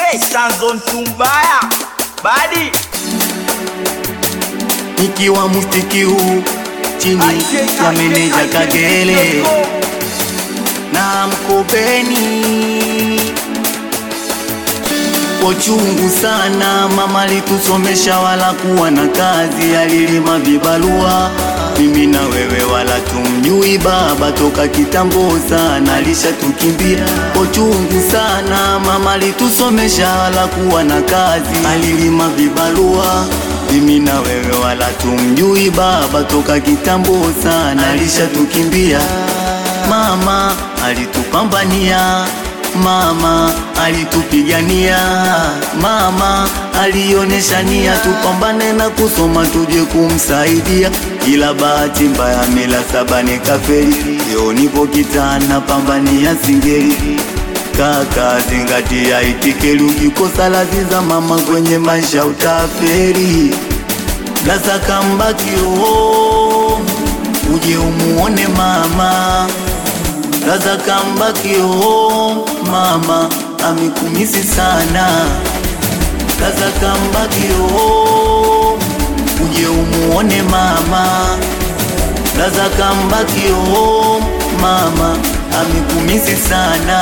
Hey, Stanzo Ntumbaya Badi nikiwa mustiki huu chini ya meneja Kagere na Mkopeni Pochungu sana mama litusomesha wala kuwa na kazi, alilima vibarua mimi na wewe wala tumjui baba toka kitambo sana alishatukimbia. Pochungu sana mama litusomesha wala kuwa na kazi, alilima vibarua mimi na wewe wala tumjui baba toka kitambo sana alishatukimbia. Mama alitupambania Mama alitupigania, mama alionesha nia tupambane na kusoma tuje kumsaidia, ila bahati mbaya mila saba nikafeli. Leo nipo kitana pambania singeli, kaka zingatia itikeli, ukikosa lazi za mama kwenye maisha utaferi. Gaza kambakio uje umuone mama Gaza kambakio mama amikumisi sana Gaza kambakio uje umuone mama Gaza kambakio mama amikumisi sana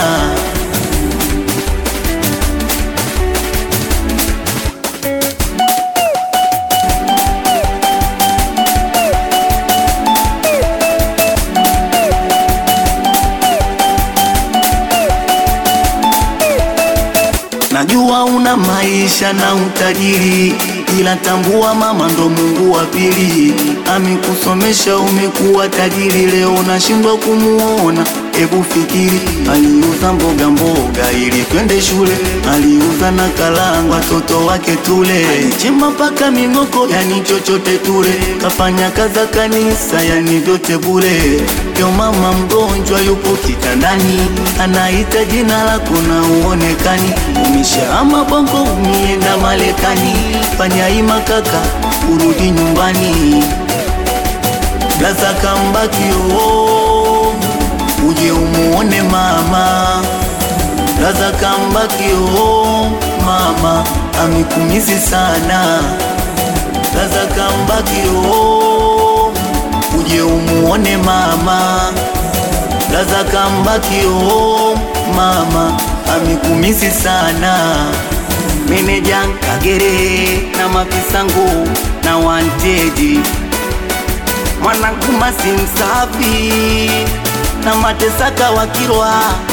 Najua una maisha na utajiri, ila tambua mama ndo Mungu wa pili. Amekusomesha umekuwa tajiri, leo unashindwa kumuona. Hebu fikiri, aliuza mboga mboga ili twende shule, aliuza na kalanga watoto wake tule, alichimba mpaka ming'oko, yani chochote tule, kafanya kaza kanisa, yani vyote bure. Yo mama mgonjwa yupo kitandani, anaita jina lako na uonekani, umeshahama bongo, umeenda Marekani, fanya ima kaka, urudi nyumbani. Gaza kambakio uje umuone mama Gaza kambakio mama amikumisi sana Gaza kambakio uje umuone mama Gaza kambakio mama amikumisi sana Meneja Kagere na mafisangu na wanteji mwanangu masi msafi na matesaka wakirwa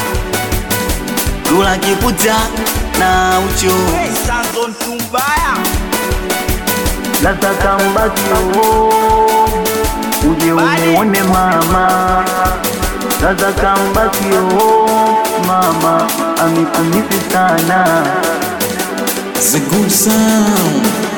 Dula kiputa na ucho Hey, Stanzo Ntumbaya Lata kambakio uje umuone mama Lata kambakio mama amikumisi sana The good sound